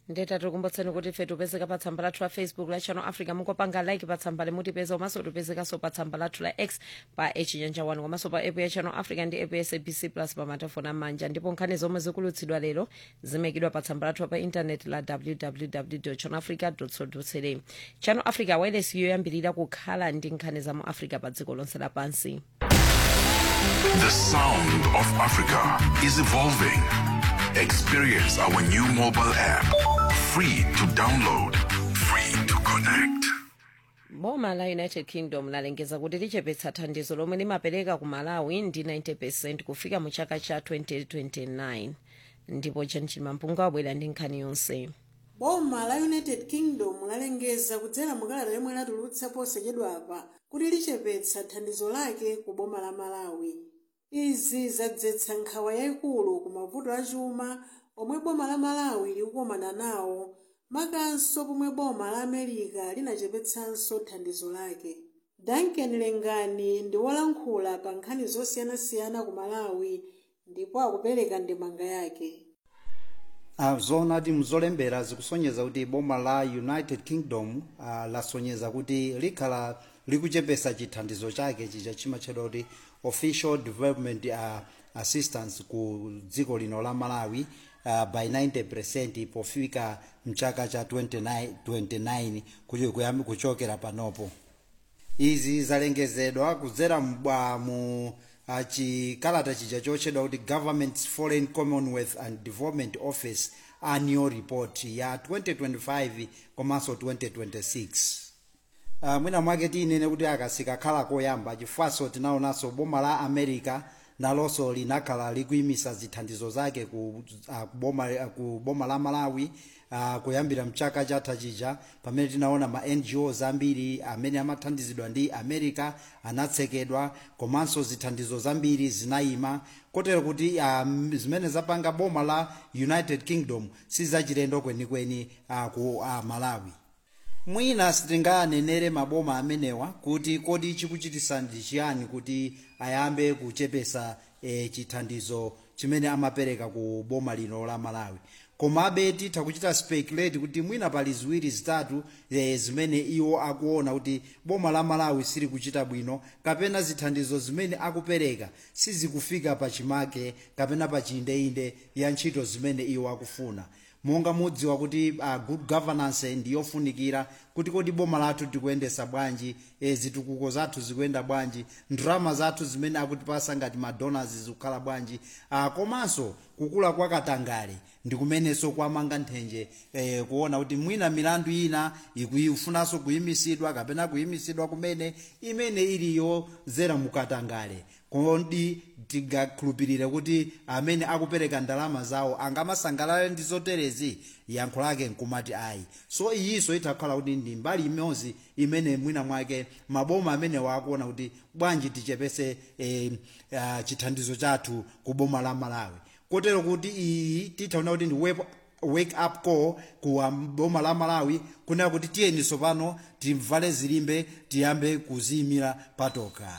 ndeta tikukumbutseni kuti ife tipezeka pa tsamba lathu la facebook la channel africa mukopanga like pa tsamba limutipeza komanso tipezekanso pa tsamba lathu la x pa echinyanja 1 komanso pa app ya channel africa ndi app ya sabc plus pa matafoni amanja ndipo nkhani zomwe zikulutsidwa lero zimayikidwa pa tsamba lathu pa intaneti la www channel africa co za channel africa wireless yoyambirira kukhala ndi nkhani za mu africa pa dziko lonse lapansi The sound of Africa is evolving. Experience our new mobile app. Free to download, free to connect. boma la united kingdom lalengeza kuti lichepetsa thandizo lomwe limapereka ku malawi ndi 90 percent kufika mu chaka cha 2029 ndipo chanchima mpunga wabwera ndi nkhani yonse boma la united kingdom lalengeza kudzera mukalata yomwe latulutsa posachedwapa kuti lichepetsa thandizo lake ku boma la malawi izi zadzetsa nkhawa yayikulu ku mavuto achuma omwe boma la malawi likukumana nawo makanso pomwe boma la america linachepetsanso thandizo lake duncan lengani ndi wolankhula pa nkhani zosiyanasiyana ku malawi ndipo akupereka ndemanga yake Uh, zona ti mzolembera zikusonyeza kuti boma la united kingdom uh, lasonyeza kuti likhala likuchepesa chithandizo chake chija chimatchedwa kuti official development uh, assistance ku dziko lino la malawi uh, by 90 pofika mchaka cha 29, 29 kucho- kuyambi kuchokera panopo izi zalengezedwa kudzera mbwa mu uh, chikalata chija chotchedwa kuti government's foreign commonwealth and development office annual report ya 2025 komanso 2026 uh, mwina mwake tinene kuti akasikakhala koyamba chifukwaso tinaonanso boma la america nalonso linakhala likuyimisa zithandizo zake ku, uh, boma, uh, ku boma la malawi uh, kuyambira mchaka chatha chija pamene tinaona ma ngos ambiri amene amathandizidwa ndi america anatsekedwa komanso zithandizo zambiri zinayima kotero kuti um, zimene zapanga boma la united kingdom sizachilendo kwenikweni uh, ku uh, malawi mwina sitinganenere maboma amenewa kuti kodi chikuchitisa ndi chiyani kuti ayambe kuchepesa e, chithandizo chimene amapereka ku boma lino la malawi komabe titha kuchita speculate kuti mwina pali ziwiri zitatu e, zimene iwo akuona kuti boma la malawi sili kuchita bwino kapena zithandizo zimene akupereka sizikufika pa chimake kapena pa chiyindeinde ya ntchito zimene iwo akufuna monga mudziwa kuti uh, good governance ndiyofunikira kuti kodi boma lathu tikuyendesa bwanji e, zitukuko zathu zikuyenda bwanji ndalama zathu zimene akutipasa ngati madonors zikukhala bwanji uh, komanso kukula kwa katangale ndi kumenenso kwamanga nthenje eh, kuona kuti mwina milandu ina ikufunanso kuyimisidwa kapena kuyimisidwa kumene imene iliyo zera mukatangale kodi tigakhulupirire kuti amene akupereka ndalama zawo angamasangalale ndi zoterezi yankho lake nkumati ayi so iyinso itakhala kuti ndi mbali imodzi imene mwina mwake maboma amene wakuona kuti bwanji tichepese eh, uh, chithandizo chathu ku boma la malawi kotero kuti iyi tithaona kuti ndi wake wake up call ku um, boma la malawi kunena kuti tiyeniso pano timvale zilimbe tiyambe kuziyimira patokha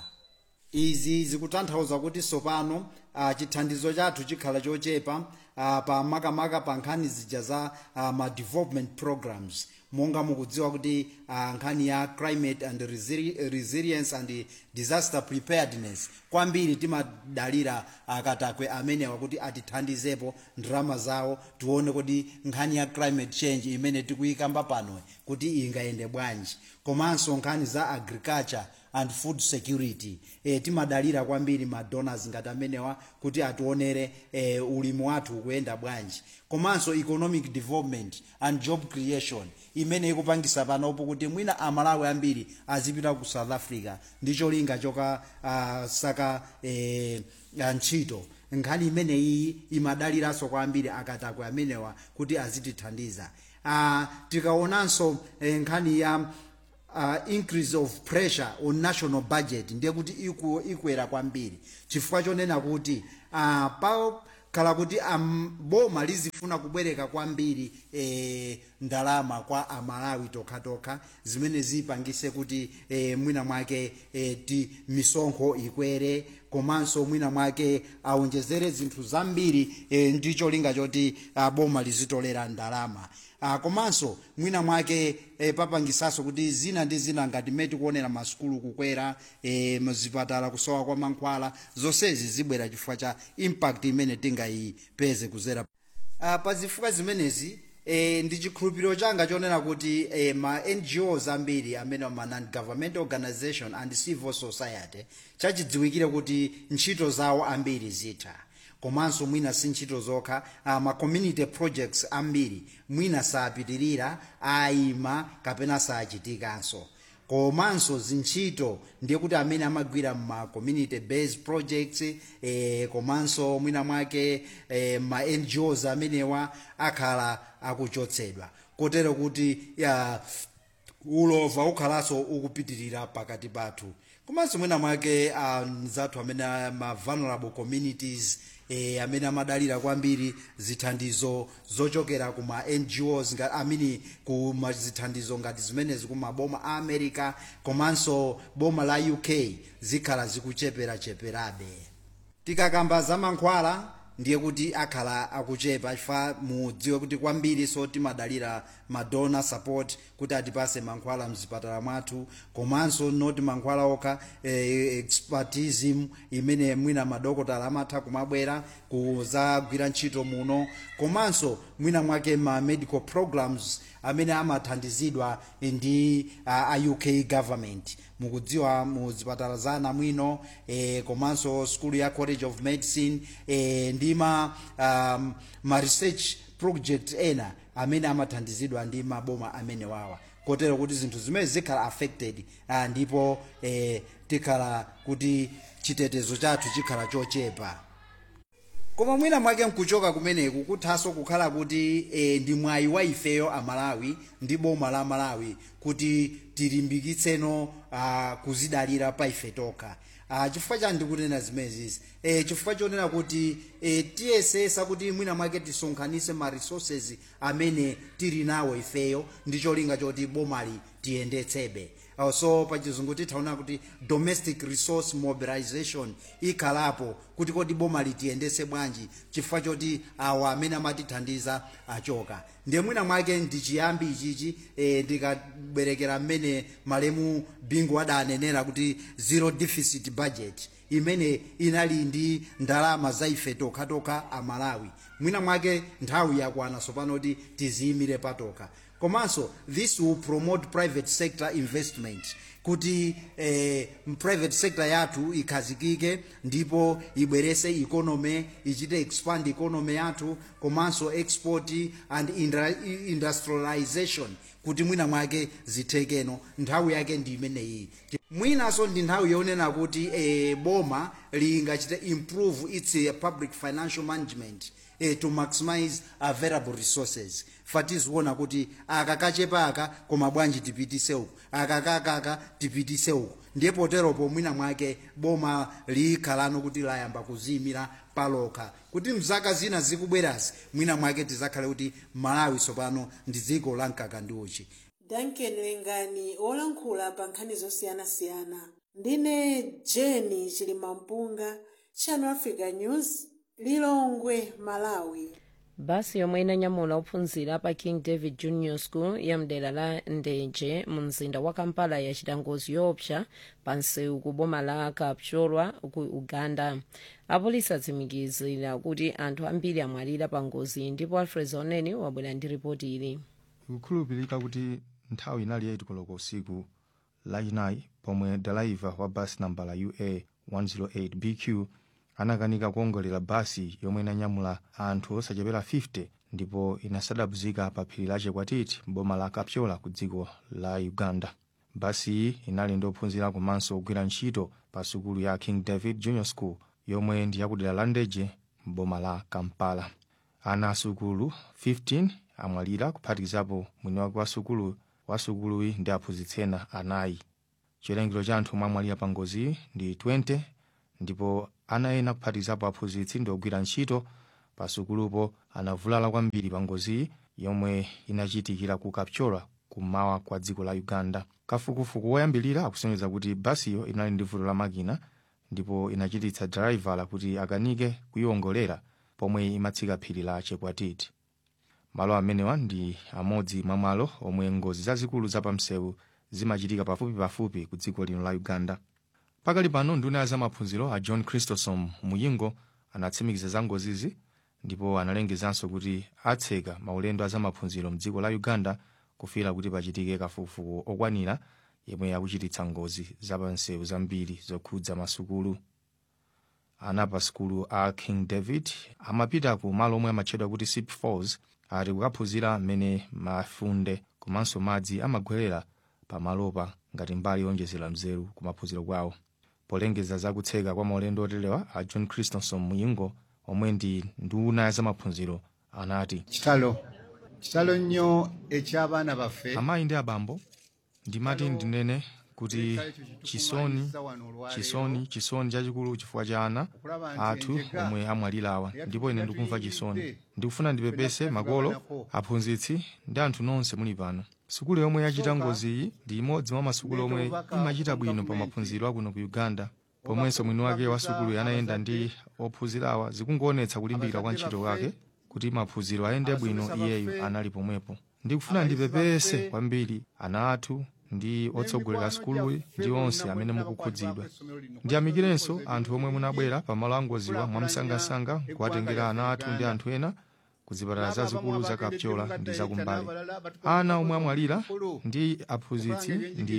izi zikutanthauza kuti sopano uh, chithandizo chathu chikhala chochepa uh, pa makamaka pa nkhani zija za uh, ma development programs monga mukudziwa kuti uh, nkhani ya climate and resili resilience and disaster preparedness kwambiri timadalira akatakwe amenewa kuti atithandizepo ndalama zawo tione kuti nkhani ya climate change imene tikuyikamba pano kuti ingayende bwanji komanso nkhani za agriculture and food security e, timadalira kwambiri madonors ngati amenewa kuti ationere e, ulimi wathu ukuyenda bwanji komanso economic development and job creation imene ikupangisa panopo kuti mwina amalawi ambiri azipita ku south africa ndi cholinga choka uh, saka e, ntchito nkhani imene iyi imadaliranso kwambiri akatakwe amenewa kuti azitithandiza uh, tikaonanso eh, nkhani ya uh, increase of pressure on national budget ndiye kuti iku, ikwera kwambiri chifukwa chonena kuti uh, pa khala kuti um, boma lizifuna kubwereka kwambiri e, ndalama kwa amalawi tokhatokha zimene zipangise kuti e, mwina mwake e, ti misonkho ikwere komanso mwina mwake aonjezere zinthu zambiri e, ndi cholinga choti ah, boma lizitolera ndalama ah, komanso mwina mwake e, papangisaso kuti zina ndi zina ngati mmene tikuonera masukulu kukwera e, mzipatala kusowa kwa mankhwala zonsezi zibwera chifukwa cha impact imene tingayipeze kuzera uh, pa zifukwa zimenezi e, ndi chikhulupiriro changa chonena kuti e, ma ngos ambiri amene ma non-government organization and civil society chachidziwikire kuti ntchito zawo ambiri zitha komanso mwina si ntchito zokha uh, ma community projects ambiri mwina sapitirira ayima kapena sachitikanso komanso zintchito ndiye kuti amene amagwira ma community based projects eh, komanso mwina mwake eh, ma ngos amenewa akhala akuchotsedwa kotero kuti ya ulova ukhalanso ukupitirira pakati pathu komanso mwina mwake uh, zathu amene ma vulnerable communities eh, amene amadalira kwambiri zithandizo zochokera ku ma ngos nga- amini ku ma zithandizo ngati zimenezi ku maboma a america komanso boma la uk zikhala zikucheperacheperabe tikakamba za mankhwala ndiye kuti akhala akuchepa chifukwa mudziwe kuti kwambiri so timadalira madonor support kuti atipase mankhwala mzipatala mwathu komanso noti mankhwala okha eh, expertism imene mwina madokotala amatha kumabwera kuzagwira ntchito muno komanso mwina mwake ma medical programs amene amathandizidwa ndi uh, a uk government mukudziwa mu zipatala za anamwino eh, komanso school ya college of medicine eh, ndi ma, um, ma research project ena amene amathandizidwa ndi maboma amene wawa kotero kuti zinthu zimene zikhala affected uh, ndipo eh, tikhala kuti chitetezo chathu chikhala chochepa koma mwina mwake nkuchoka kumeneku kuthanso kukhala kuti e, ndi mwayi wa ifeyo amalawi ndi boma la malawi kuti tilimbikitseno ah, kuzidalira pa ife tokha ah, chifukwa chani ndikunena zimenezi e, chifukwa chonena kuti e, tiyesesa kuti mwina mwake tisonkhanise ma resources amene tili nawo ifeyo ndi cholinga choti bomali tiyendetsebe Uh, so pachizungu tithaona kuti domestic resource mobilization ikhalapo kuti kodi boma litiyendese bwanji chifukwa choti awa amene amatithandiza achoka ndiye mwina mwake ndi chiyambi ichichi e, ndikabwerekera mmene malemu bingu adanenera kuti zero deficit budget imene inali ndi ndalama za ife tokhatokha amalawi mwina mwake nthawi yakwana sopano kuti tiziyimire patokha komanso this will promote private sector investment kuti eh, private sector yathu ikhazikike ndipo ibwerese economy ichite expand economy yathu komanso export and indra- industrialization kuti mwina mwake zithekeno nthawi yake ndi imeneyi mwinanso ndi nthawi yonena kuti eh, boma lingachite improve its eh, public financial management eh, to maximize available resources fatiziona kuti aka kachepa aka koma bwanji tipitise uku aka kakaka tipitise uku ndiye poteropo mwina mwake boma likhalano kuti layamba kuziyimira palokha kuti mzaka zina zikubwerazi mwina mwake tizakhale kuti malawi tsopano ndi dziko la mkaka ndi uchi duncan lengani wolankhula pa nkhani zosiyanasiyana ndine jeni chilimampunga channel africa news lilongwe malawi basi yomwe inanyamula ophunzira pa king david junior school ya mdera la ndenje mu mzinda wa kampala yachita ngozi yoopsa pa msewu ku boma la kapchorwa ku uganda apolisi atsimikizira kuti anthu ambiri amwalira pa ngozi ndipo alfred oneni wabwera ndi ripoti ili ikukhulupirika kuti nthawi inali 8 koloko usiku lachinayi pomwe dalaiva wa basi nambala ua 108 bq anakanika kuongolera basi yomwe inanyamula anthu osachepera 50 ndipo inasadabuzika pa phiri la chekwatiti boma la kapchola ku dziko la uganda basi iyi inali ndi ophunzira komanso kugwira ntchito pa sukulu ya king david junior school yomwe ndi yakudera la ndeje m'boma la kampala ana asukulu 15 amwalira kuphatikizapo mwini wake wa sukulu wa sukuluyi ndi aphunzitsi ena anayi chiwerengero cha anthu omwe amwalira pa ngoziyi ndi 20 ndipo ana ena kuphatikizapo aphunzitsi ndi ogwira ntchito pa sukulupo anavulala kwambiri pa ngoziyi yomwe inachitikira ku kapchola kummawa kwa dziko la uganda kafukufuku woyambirira akusonyeza kuti basiyo inali ndi vuto la makina ndipo inachititsa drivala kuti akanike kuyiwongolera pomwe imatsika phiri la chekwatiti malo amenewa ndi amodzi mwa malo omwe ngozi zazikulu zapamsewu zimachitika pafupipafupi ku dziko lino la uganda pakali pano nduna ya zamaphunziro a john christosom muyingo anatsimikiza za ngozizi ndipo analengezanso kuti atseka maulendo a zamaphunziro mdziko la uganda kufira kuti pachitike kafukufuku okwanira yemwe akuchititsa ngozi zapamsewu zambiri zokhudza masukulu ana pa sukulu a king david amapita ku malo omwe amatchedwa kuti sip falls ati kukaphunzira mmene mafunde komanso madzi amagwerera pamalopa ngati mbali yonjezera mzeru ku maphunziro kwawo polengeza za kutseka kwa maulendo oterewa a john christensen muyingo omwe ndi nduna ya zamaphunziro anati kitalo kitalo nnyo eky'abaana baffe amayi ndi abambo ndimati ndinene kuti chisoni chisoni chisoni chachikulu chifukwa cha ana athu omwe amwalirawa ndipo ine ndikumva chisoni ndikufuna ndipepese makolo aphunzitsi ndi anthu nonse muli pano sukulu yomwe yachita ngoziyi ndi imodzi mwa masukulu omwe imachita bwino pa maphunziro akuno ku uganda pomwenso mwini wake wa sukulu anayenda ndi ophunzirawa zikungoonetsa kulimbikira kwa ntchito wake kuti maphunziro ayende bwino iyeyu anali pomwepo ndikufuna ndipepese kwambiri ana athu ndi otsogolera sukuluyi ndi onse amene mukukhudzidwa ndiyamikirenso anthu omwe munabwera pamalo angoziwa mwamsangasanga kuwatengera ana athu ndi anthu ena ku zipatala zazikulu za kapchola ndi zakumbali ana omwe amwalira ndi aphunzitsi ndi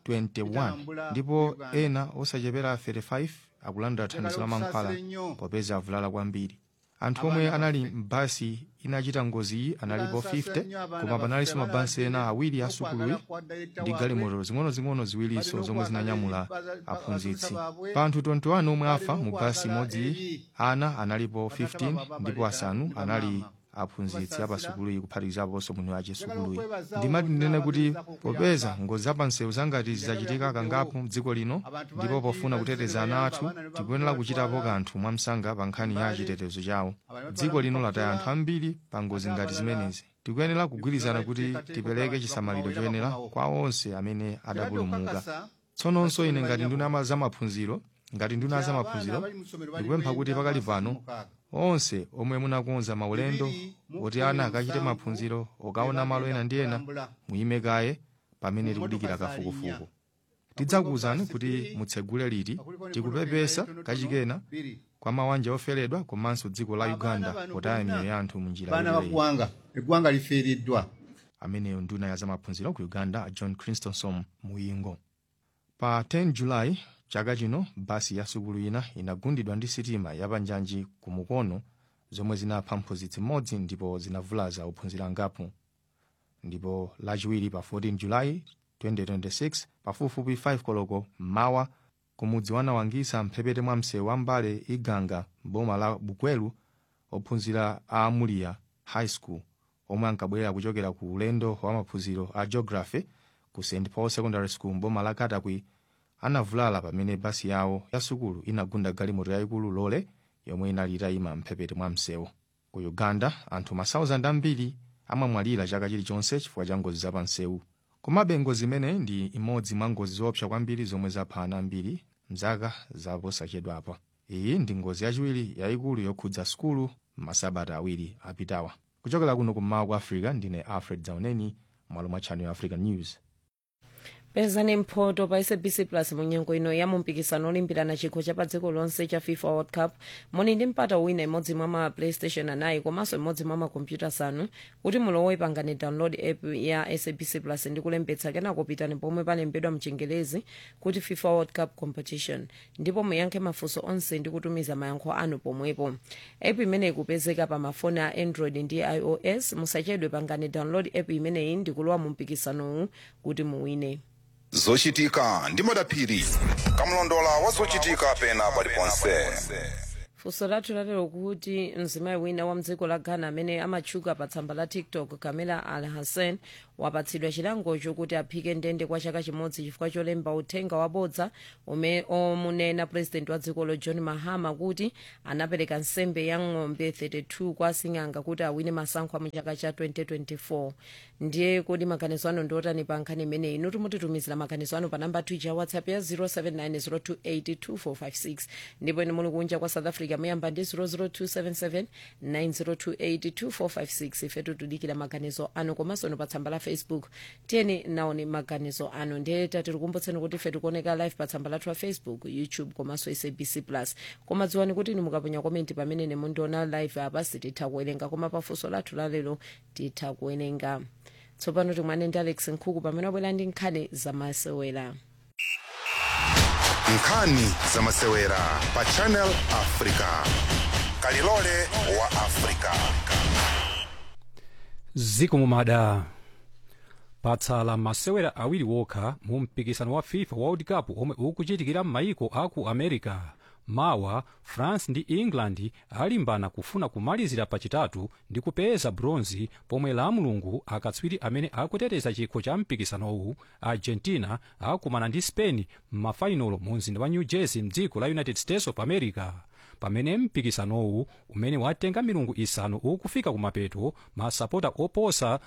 21 ndipo ena osachepera 35 akulandira thandizo la mankhwala popeza avulala kwambiri anthu omwe anali mbasi inachita ngoziyi analipo 50 koma panalinso mabasi ena awiri a sukuluyi ndi galimoto zing'onozing'ono ziwirinso zomwe zinanyamula aphunzitsi pa anthu 21 omwe afa mu basi imodzi ana analipo 15 ndipo asanu anali aphunzitsi apasukuluyi kuphatikizaponso mwini wace sukuluyi ndimati ndinene kuti popeza ngozi zapansewu zangati zizachitika kangapo mdziko lino ndipo pofuna kuteteza ana athu tikuyenera kuchitapo kanthu mwamsanga pa nkhani ya chitetezo chawo dziko lino lataya anthu ambiri pa ngozi ngati zimenezi tikuyenera kugwirizana kuti tipereke chisamaliro choyenera kwa onse amene adapulumuka tsononso ine ngati nduna zamaphunziro ngati nduna zamaphunziro ndikupempha kuti pakali pano onse omwe munakonza maulendo oti ana akachite maphunziro okaona malo ena ndi ena muyime kaye pamene tikudikira kafukufuku tidzakuwuzani kuti mutsegule liti tikupepesa kachikena kwa mawanja oferedwa komanso dziko la uganda potaya miyoyo ya anthu munjira baana yoyipa. baggwanga eggwanga lifiiriddwa ameneyo nduna ya zamaphunziro ku uganda john christensen muyingo pa 10 julayi chaka chino basi ya sukulu ina inagundidwa ndi sitima yapanjanji ku mukono zomwe zinapha mphunzitsi mmodzi ndipo zinavulaza ophunzira angapo ndipo lachiwiri pa 14 julayi 2026 pafupifupi 5 koloko mmawa kumudzi wanawangisa mphepete mwa msewu wa mbale iganga boma la bukwelu ophunzira a amulia high school omwe ankabwerera kuchokera ku ulendo wa maphunziro a geography ku st paul secondary school mboma la katakwi anavulala pamene basi yawo ya sukulu inagunda galimoto yayikulu lole yomwe inali itayima mphepete mwa msewu ku uganda anthu masauzandi ambiri amamwalira chaka chilichonse chifukwa cha ngozi zapamsewu komabe ngozi imeneyi ndi imodzi mwa ngozi zoopsa kwambiri zomwe zapha ana ambiri mzaka zaposachedwapa iyi ndi ngozi yachiwiri yayikulu yokhudza sukulu masabata awiri apitawa kuchokera kuno kummawa kwa africa ndine alfred zauneni mwalo mwa channel african news pezani mphoto pa sabc plus munyengo ino ya mumpikisano olimbirana chikho cha pa dziko lonse cha fifa world cup muli ndi mpata wina imodzi mwa ma playstation anayi komanso imodzi mwa makompyuta asanu kuti mulowe pangani download app ya sabc plus ndi kulembetsa kenako pitani pomwe palembedwa mchingelezi kuti fifa world cup competition ndipo muyankhe mafunso onse ndi kutumiza mayankho anu pomwepo app imeneyi ikupezeka pa mafoni a android ndi ios musachedwe pangani download app imeneyi ndi kulowa mu mpikisanowu kuti muwine zochitika ndi madaphiri kamlondola wa zochitika pena paliponse funso lathu lalero kuti mzimayi wina wa mdziko la ghana amene amatchuka pa tsamba la tiktok kamela al hassan wapatsidwa chilango chokuti aphike ndende kwa chaka chimodzi chifukwa cholemba uthenga wabodza umene omunena president wa dzikolo john mahama kuti anapereka nsembe ya ng'ombe 32 kwa asing'anga kuti awine masankho mu chaka cha 2024 ndiye kodi maganizo anu ndiotani pa nkhani imeneyi inu timutitumizira maganizo anu pa namba twitter ya whatsapp ya 07902825456 ndipo inu muli kunja kwa south africa muyamba ndi 0027790282456 ife tikudikira maganizo anu komanso inu pa tsamba la facebook tiyeni naone maganizo anu ndiye tikukumbutseni kuti ife tikuoneka live pa tsamba lathu la facebook youtube komanso sabc plus koma dziwani kuti inu mukaponya komenti pamene nemundiona live apa sititha kuwerenga koma pafunso lathu lalero titha kuwerenga tsopano timwane ndi alex nkhuku pamene wabwera ndi nkhani zamasewera nkhani zamasewera pa channel africa kalilole wa africa ziko mumada patsala masewera awiri wokha mu mpikisano wa fifa world cup omwe ukuchitikira m'mayiko aku america mawa france ndi england alimbana kufuna kumalizira pachitatu ndi kupeza bronzi pomwe la mulungu akatswiri amene akuteteza chikho cha mpikisanowu argentina akumana ndi spain m'mafainolo mu mzinda wa new jersey mdziko la united states of america pamene mpikisanowu umene watenga milungu isanu ukufika kumapeto masapota oposa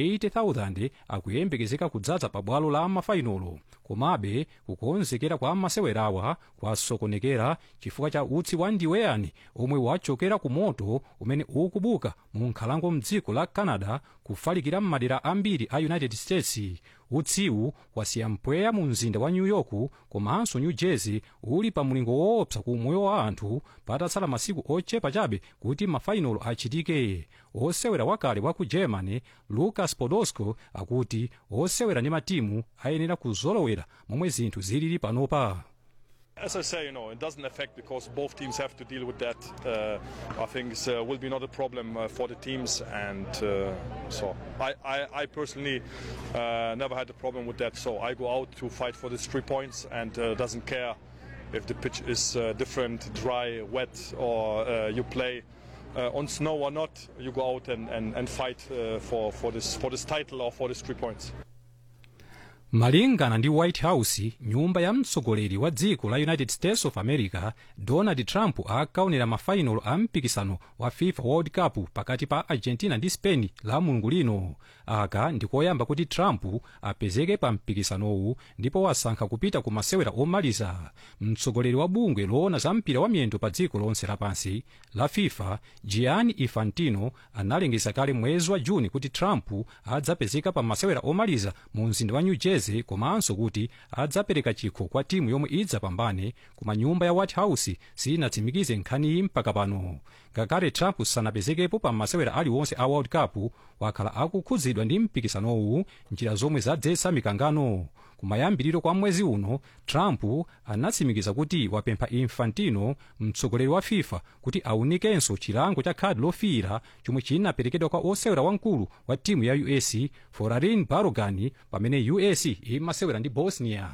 80,000 akuyembekezeka kudzaza pa bwalo la mafainolo komabe kukonzekera kwa masewerawa kwasokonekera chifukwa cha utsi wa ndiweyani omwe wachokera ku moto umene ukubuka mu nkhalango mdziko la canada kufalikira m'madera ambiri a united states utsiwu wasiya mpweya mu mzinda wa new york komanso new jersey uli pa mlingo woopsa ku moyo wa anthu patatsala masiku ochepa chabe kuti mafainolo achitike osewera wakale wa ku germany lucas podolski akuti osewera ndi matimu ayenera kuzolowera momwe zinthu zilili panopa As I say, you know, it doesn't affect because both teams have to deal with that. Uh, I think it uh, will be not a problem uh, for the teams, and uh, so I, I, I personally uh, never had a problem with that. So I go out to fight for these three points, and uh, doesn't care if the pitch is uh, different, dry, wet, or uh, you play. Uh, on snow or not, you go out and, and, and fight uh, for, for this for this title or for these three points. malingana ndi white house nyumba ya mtsogoleri wa dziko la united states of america donald trump akaonera mafainolo a mpikisano wa fifa world cup pakati pa argentina ndi spain la mulungu lino aka ndikoyamba kuti trump apezeke pa mpikisanowu ndipo wasankha kupita ku masewera omaliza mtsogoleri wa bungwe loona za mpira wa miyendo pa dziko lonse lapansi la fifa gianni infantino analengeza kale mwezi wa juni kuti trump adzapezeka pa masewera omaliza mu mzinda wa new jersey komanso kuti adzapereka chikho kwa timu yomwe idzapambane koma nyumba ya white house sinatsimikize nkhaniyi mpaka pano ngakhale trump sanapezekepo pa masewera aliwonse a world cup wakhala akukhudzidwa ndi mpikisanowu njira zomwe zadzetsa mikangano kumayambiriro kwa mwezi uno trump anatsimikiza kuti wapempha infantino mtsogoleri wa fifa kuti aunikenso chilango cha khadi lofiira chomwe chinaperekedwa kwa osewera wamkulu wa timu ya us forarin barogani pamene us imasewera ndi bosnia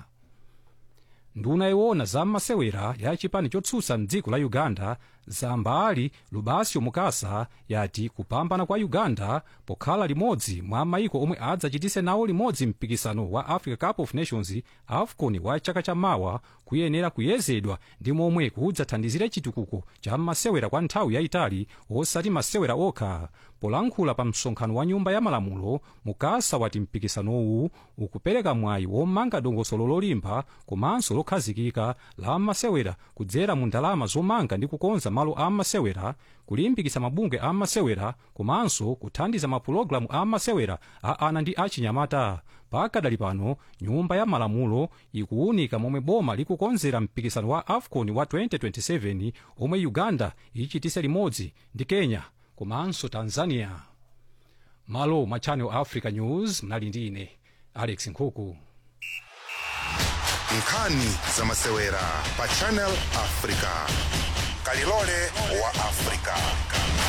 nduna iwona za masewera ya chipani chotsutsa mdziko la uganda zambali lubasio mukasa yati kupambana kwa uganda pokhala limodzi mwa mayiko omwe adzachitise nawo limodzi mpikisano wa africa cup of nations afcon wa chaka cha mawa kuyenera kuyezedwa ndi momwe kudzathandizira chitukuko cha masewera kwa nthawi yayitali osati masewera okha polankhula pa msonkhano wa nyumba ya malamulo mukasa wati mpikisanowu ukupereka mwayi womanga dongosolo lolimba komanso lokhazikika la masewera kudzera mu ndalama zomanga ndi kukonza malo a masewera kulimbikitsa mabungwe a masewera komanso kuthandiza mapulogalamu a masewera a ana ndi achinyamata pakadali pano nyumba ya malamulo ikuwunika momwe boma likukonzera mpikisano wa afcon wa 2027 omwe uganda ichitise limodzi ndi kenya komanso tanzania malo mwa channel africa news mnali ndi ine alex nkhuku nkhani zamasewera pa channel africa kalilole wa africa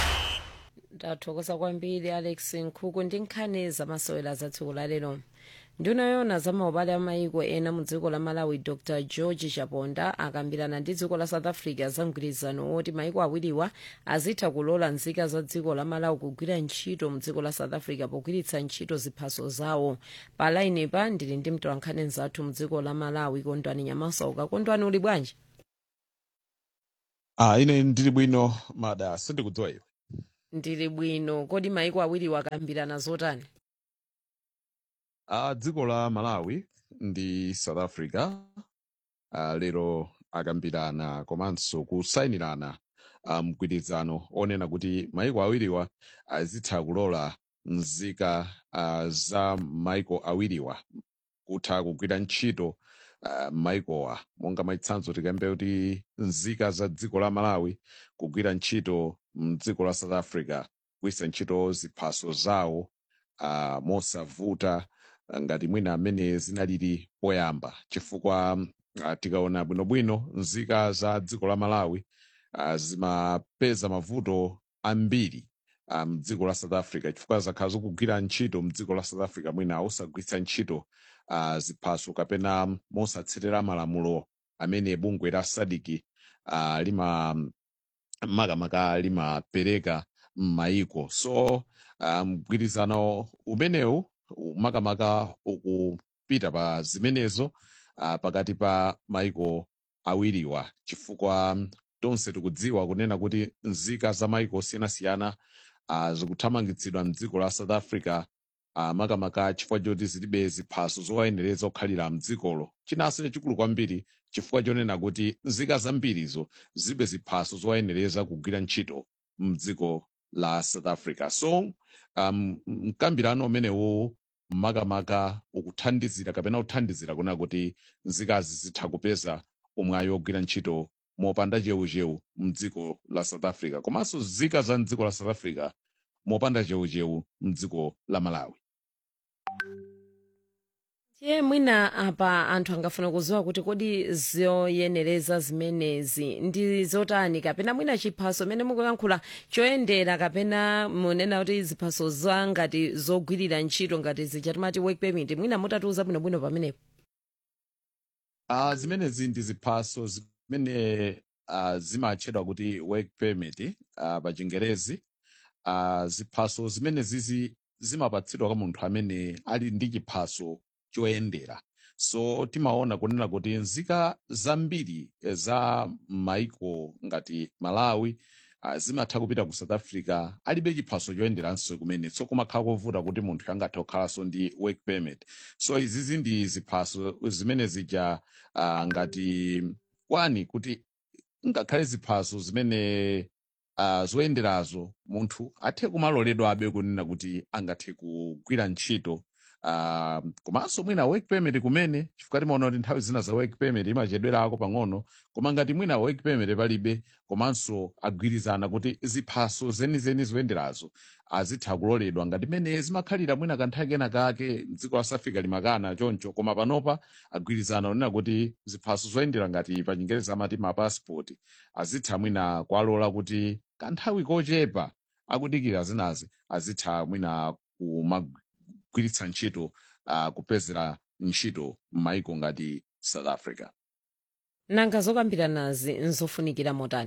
ndathokoza kwambiri alex nkhuku ndi nkhani zamasewera za tsiku lalero nduna yona za maubale a maiko ena mu dziko la malawi dr george chaponda akambirana ndi dziko la south africa za mgwirizano woti maiko awiriwa azitha kulola nzika za dziko la malawi kugwira ntchito mu dziko la south africa pogwiritsa ntchito ziphaso zawo pa lainipa ndili ndi mtolankhani mzathu mu dziko la malawi kondwani nyamasauka kondwani uli bwanji Ah, ine ndili bwino mada sindikudziwa iwe ndili bwino kodi maiko awiriwa akambirana zotani ah, dziko la malawi ndi south africa ah, lero akambirana komanso kusayinirana ah, mgwirizano onena kuti maiko awiriwa azitha kulola nzika ah, za maiko awiriwa kutha kugwira ntchito uh, maikowa monga mwachitsanzo tikambe kuti nzika za dziko la malawi kugwira ntchito mdziko la south africa kugwiritsa ntchito ziphaso zawo uh, mosavuta uh, ngati mwina amene zinalili poyamba chifukwa uh, tikaona bwinobwino nzika za dziko la malawi uh, zimapeza mavuto ambiri uh, mdziko la south africa chifukwa zakhala zikugwira ntchito mdziko la south africa mwina osagwiritsa ntchito uh, ziphaso kapena mosatsatira malamulo amene bungwe la sadiki uh, lima makamaka limapereka m'mayiko so uh, mgwirizano umenewu makamaka ukupita pa zimenezo uh, pakati pa maiko awiriwa chifukwa tonse tikudziwa kunena kuti nzika za maiko osiyanasiyana uh, zikuthamangitsidwa mdziko la south africa uh, makamaka chifukwa choti zilibe ziphaso zowayenereza kukhalira mdzikolo chinanso chachikulu kwambiri chifukwa chonena kuti nzika zambirizo zilibe ziphaso zowayenereza kugwira ntchito mdziko la south africa so um, mkambirano umenewu makamaka ukuthandizira kapena kuthandizira kunena kuti nzikazi zitha kupeza umwayi wogwira ntchito mopanda cheucheu mdziko la south africa komanso nzika za mdziko la south africa mopanda cheucheu mdziko la malawi tiye mwina apa anthu angafuna kuziwa kuti kodi zoyenereza zimenezi ndi zotani kapena mwina chiphaso mene mukuyankhula choyendera kapena munena kuti ziphaso za ngati zogwirira ntchito ngati zija timati work permit mwina mutatiuza bwinobwino pamenepo uh, zimenezi ndi ziphaso zimene uh, zimatchedwa kuti work permit uh, pa chingerezi uh, ziphaso zimene zizi zimapatsidwa kwa munthu amene ali ndi chiphaso choyendera so timaona kunena kuti nzika zambiri eh, za maiko ngati malawi uh, zimatha kupita ku south africa alibe chiphaso choyenderanso kumene so kumakhala kovuta kuti munthu angathe kukhalanso ndi work permit so izizi ndi ziphaso zimene zija uh, ngati kwani kuti ngakhale ziphaso zimene uh, zoyenderazo munthu athe kumaloledwabe kunena kuti angathe kugwira ntchito uh, komanso mwina work permit kumene chifukwa timaona kuti nthawi zina za work permit imachedwerako pang'ono koma ngati mwina work permit palibe komanso agwirizana kuti ziphaso zenizeni zoyenderazo azitha kuloledwa ngati mene zimakhalira mwina kanthawi kena kake mdziko la south africa limakana choncho koma panopa agwirizana kunena kuti ziphaso zoyendera ngati pa chingereza amati mapassport azitha mwina kuwalola kuti kanthawi kochepa akudikira zinazi azitha mwina kumagwiritsa ntchito uh, kupezera ntchito m'maiko ngati south africa nanga zokambiranazi nzofunikira motani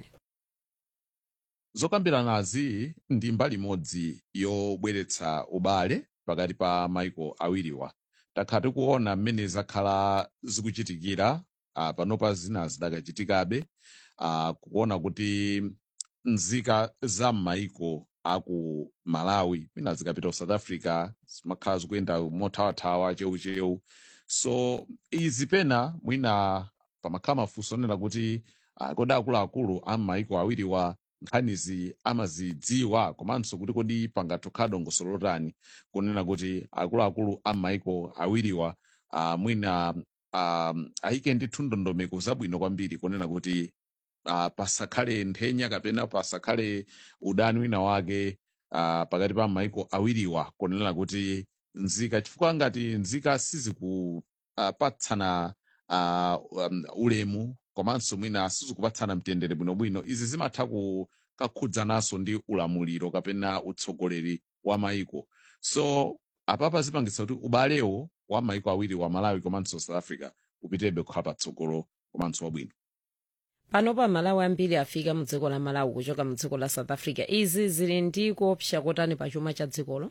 zokambiranazi ndi mbali imodzi yobweretsa ubale pakati pa maiko awiriwa takhala tikuona mmene zakhala zikuchitikira uh, panopa zina zidakachitikabe uh, kuona kuti nzika za m'maiko aku malawi mwina zikapita ku south africa zimakhala zikuyenda mothawathawa cheucheu so izi pena mwina pamakhala mafunso onena kuti uh, kodi akuluakulu a m'maiko awiriwa nkhanizi amazidziwa komanso kuti kodi pangatokhala dongosolo lotani kunena kuti akuluakulu a m'maiko awiriwa uh, mwina um, ayike ndithu ndondomeko zabwino kwambiri kunena kuti uh, pasakhale nthenya kapena pasakhale udani wina wake uh, pakati pa maiko awiriwa kunena kuti nzika chifukwa ngati nzika sizikupatsana uh, um, ulemu komanso mwina sizikupatsana mtendere bwinobwino izi zimatha kukakhudzananso ndi ulamuliro kapena utsogoleri wa maiko so apapa zipangitsa kuti ubalewo wa maiko awiri wa malawi komanso south africa upitebe kukhala patsogolo komanso wabwino panopa malawi ambiri afika mu dziko la malawi kuchoka mu dziko la south africa izi zili ndi kuopsa kotani pa chuma cha dzikolo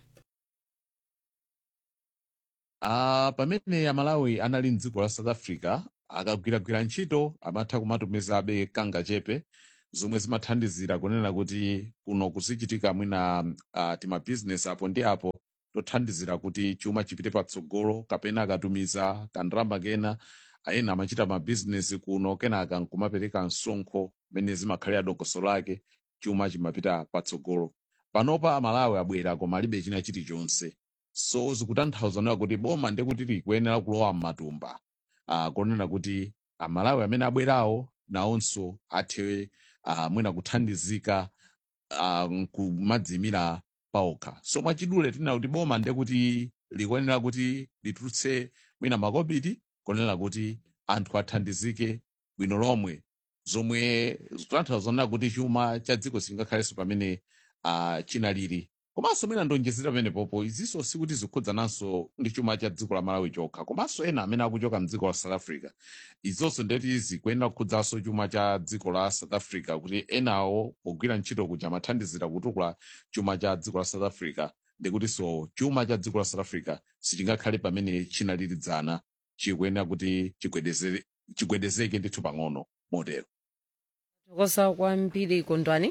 Uh, pamene amalawi anali mdziko la south africa akagwiragwira ntchito amatha kumatumizabe kanga chepe zomwe zimathandizira kunena kuti kuno kuzichitika mwina uh, timabizinesi apo ndi apo tothandizira kuti chuma chipite patsogolo kapena akatumiza kandalama kena ayena amachita mabizinesi kuno kenaka nkumapereka msonkho mene zimakhalira dongosolo lake chuma chimapita patsogolo panopa amalawi abwera koma alibe china chilichonse so zikutanthauza nayo kuti boma ndekuti likuyenera kulowa m'matumba uh, konena kuti amalawi amene abwerawo nawonso athe uh, mwina kuthandizika uh, kumadzimira paokha so mwachidule tinena kuti boma ndekuti likuyenera kuti litulutse mwina makobidi konena kuti anthu athandizike bwino lomwe zomwe zikutanthauza nayo kuti chuma cha dziko singakhalenso pamene uh, chinalili komanso mwina ndonjezera pamenepopo izinso sikuti zikhudzananso ndi chuma cha dziko la malawi chokha komanso ena amene akuchoka mdziko la south africa izonso ndeti zikuyenera kukhudzanso chuma cha dziko la south africa kuti enawo pogwira ntchito kuja amathandizira kutukula chuma cha dziko la south africa ndikutinso chuma cha dziko la south africa sichingakhale pamene chinalilidzana chikuyenera kuti chigwedezere- chigwedezeke ndithu pang'ono motero tokosa kwambiri kondwani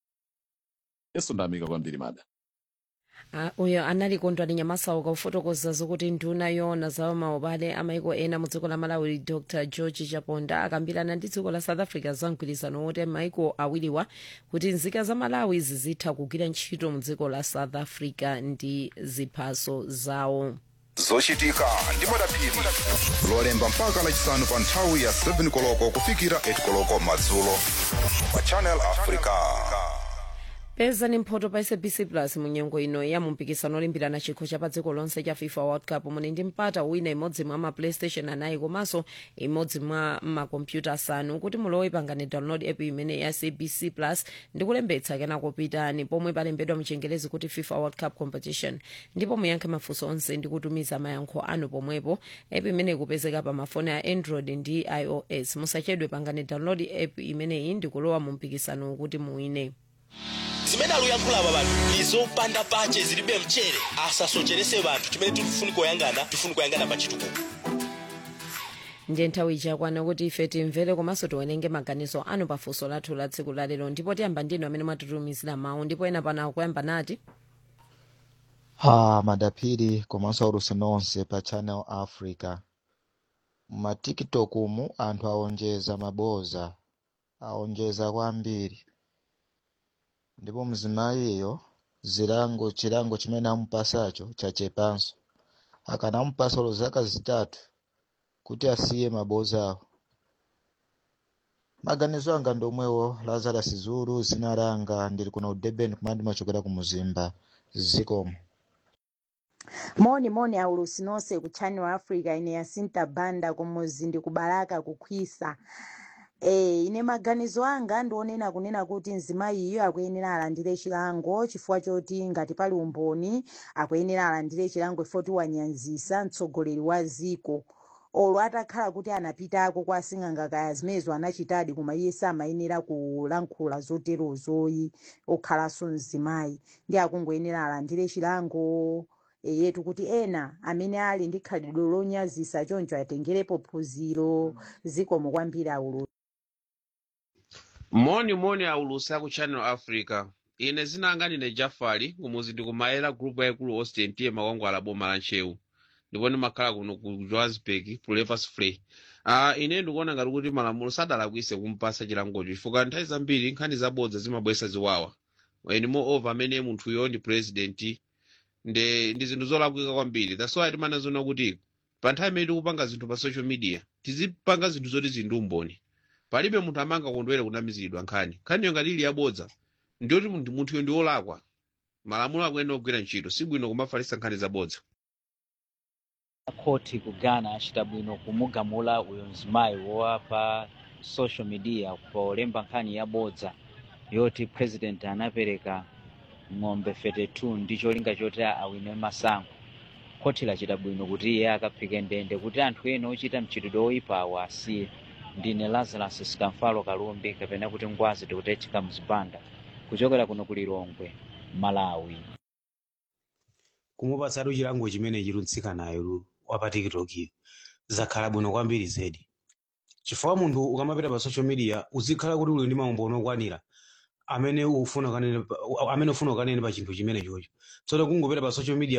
yeso ndayamika kwambiri mada Ah, uyo anali kondwani nyamasauka kufotokoza zokuti nduna yoona za maubale amaiko ena mu dziko la malawi dr george chaponda akambirana ndi dziko la south africa za mgwirizano woti maiko awiriwa kuti nzika za malawi zizitha kugwira ntchito mu dziko la south africa ndi ziphaso zawo zochitika ndi madaphiri lolemba mpaka lachisanu pa nthawi ya 7 koloko kufikira 8 koloko madzulo pa channel africa peza ni mphoto pa sabc plus mu nyengo ino ya mumpikisano olimbirana chikho cha pa dziko lonse cha fifa world cup muni ndi mpata wina imodzi mwa ma playstation anayi komanso imodzi mwa makompyuta asanu kuti mulowe pangani download app imene ya sabc plus ndi kulembetsa kenako pitani pomwe palembedwa mchengelezi kuti fifa world cup competition ndipo muyankhe mafunso onse ndi kutumiza mayankho anu pomwepo app imene ikupezeka pa mafoni a android ndi ios musachedwe pangani download app imeneyi ndi kulowa mu mpikisano kuti muwine zimene akuyankhula aba bantu ndi zopanda pache zilibe mchere asasocherese banthu chimene tifuni kuyangana tifuni kuyangana pa chitukuko ndiye nthawi ichakwana kuti ife timvere komanso tiwerenge maganizo anu pafunso lathu la tsiku lalero ndipo tiyamba ndinu amene mwatitumizira mawu ndipo ena pano akuyamba nati ha madaphiri komanso aulusi nonse pa channel africa ma tiktok mu anthu aonjeza maboza aonjeza kwambiri ndipo mzimayiyo zilango chilango chimene amupasacho chachepanso akanamupasa zaka zitatu kuti asiye mabozawo maganizo anga ndomwewo lazarus zulu zina langa ndili kuno ku durban kumati machokera ku muzimba zikomo moni moni aulusi nonse ku channel africa ine yasinta banda kumuzi ndi kubalaka kukhwisa Eh, ine maganizo anga ndionena kunena kuti mzimayi iyo akuyenera alandire chilango chifukwa choti ngati pali umboni akuyenera alandire chilango chifukwa choti wanyanzisa mtsogoleri wa ziko olo atakhala kuti anapitako kwa asing'anga kaya zimenezo anachitadi koma iye samayenera kulankhula zoterozoyi okhalanso mzimayi ndi akungoyenera alandire chilango yetu kuti ena amene ali ndi khalidwe lonyazisa choncho atengerepo phunziro zikomo kwambiri aulu moni moni aulusi aku channel africa ine zinanga ndine jafari kumuzi ndikumayera group yaikulu austin tiye makwangwala boma la nchewu ndipo ndimakhala kuno ku johannesburg pulevers free uh, ine ndikuona ngati kuti malamulo sadalakwise kumpasa chilangocho chifukwa nthawi zambiri nkhani zabodza zimabwesa ziwawa and moreover amene munthuyo ndi president nde ndi zinthu zolakwika kwambiri that's why timanazona kuti pa nthawi imene tikupanga zinthu pa social media tizipanga zinthu zoti zindi umboni palibe munthu amanga kondwere kunamizidwa nkhani nkhaniyo ngati ili yabodza ndiyoti munthu- munthuyo ndi wolakwa malamulo akuyenera kugwira ntchito sibwino kumafalisa nkhani zabodza khoti ku ghana achita bwino kumugamula uyo mzimayi wowapa social media polemba nkhani yabodza yoti president anapereka ng'ombe 32 ndi cholinga choti awine masankho khoti lachita bwino kuti iye akaphike ndende kuti anthu ena ochita mchitidwe oyipawo asiye ndine lazarus sikamfalo kalumbi kapena kuti ngwazi tikutechika mzipanda kuchokera kuno ku lilongwe malawi kumupatsatu chilango chimene chilunsikanayo wapa tiktok zakhala bwino kwambiri zedi chifukwa munthu ukamapita pa social media uzikhala kuti uli ndi maumboni okwanira amene ufuna kanene pa- amene ufuna ukanene pa chinthu chimene chocho tsono kungopita pa social media